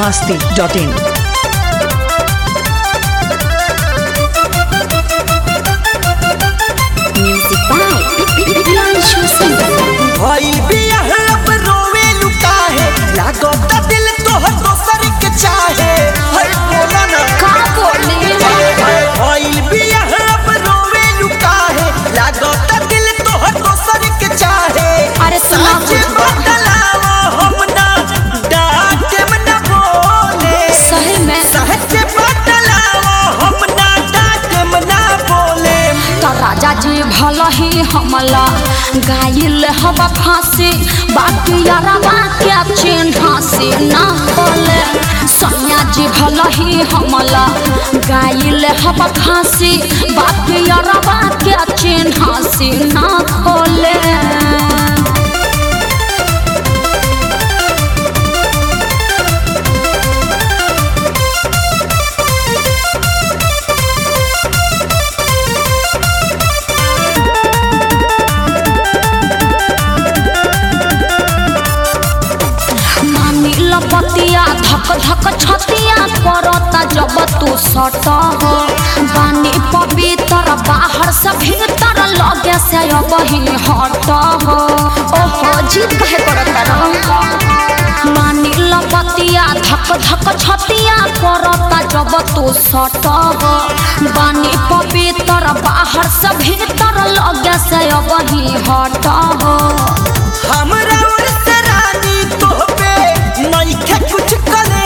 masti.in. Music by Priyanshu Singh. भइल बियाह अब रोवे लुकाहे लागत दिल तोहर दोसर के चाहे हर बोला ना का बोले भइल बियाह अब रोवे लुकाहे लागत दिल तोहर दोसर के चाहे अरे सुना सच बुझबा। बतलावा हम ना डांटे में ना बोले सही में सच बतलावा हम ना डांटे में ना बोले तो राजा जी भल ही हमला गाइल हवा फांसी बाकी यारवा के चिन्ह से ना बोले सैया जी भल ही हमला गाइल हवा फांसी बाकी यारवा के चिन्ह से ना खोले नानी लपतिया धक धक छतिया करता जब तू सट हो बानी पवित्र बाहर से भीतर लगे से अब ही हट हो ओहो जीत कहे करता रहो नानी लपतिया धक धक छतिया करता जब तू सट हो बानी पवित्र बाहर से भीतर लगे से अब ही हट हो हमरा और से रानी तोहपे नइखे कुछ कले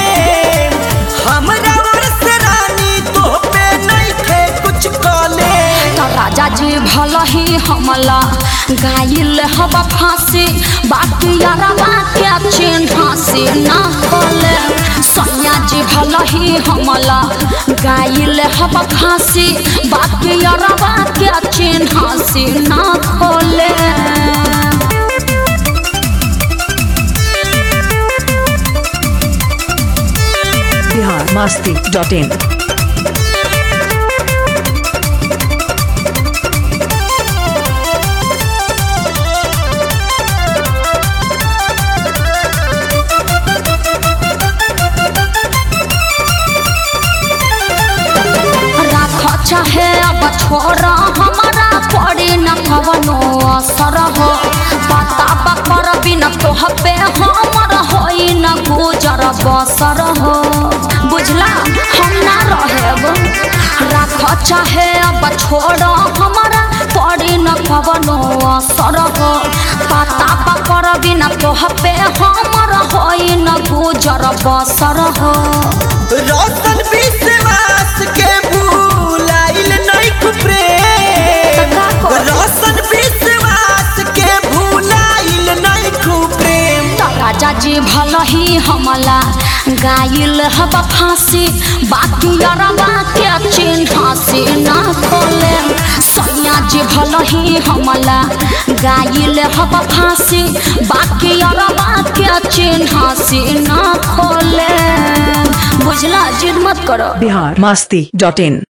हमरा और से रानी तोहपे नइखे कुछ कले तो राजा जी भल ही हमला गाइल हवा फांसी बाकी यारवा के चिन्ह से ना खोले सैया जी भल ही हमला गाइल हवा फांसी बाकी यारवा के चिन्ह से ना खोले Bihar masti.in. राख चाहे अब छोरा हमारा पड़ी न कवनो असर हो पता बकर बिना तोह पे हमर होई न गुजर बसर हो बुझला हम ना रहेब राख चाहे अब छोरा हमारा पड़ी न कवनो असर हो पता बकर बिना तोह पे हमर होई न गुजर बसर हो रोशन विश्वास के भूलाइल नइख प्रेम का करी? रोशन विश्वास के भूलाइल नइख प्रेम तो राजा जी भल ही हमला गाइल हवा फांसी बाकी अरबा के चिन्ह से ना खोले सैया जी भल ही हमला गाइल हवा फांसी बाकी अरबा के चिन्ह से ना खोले बुझला जिद मत करो Bihar masti.in.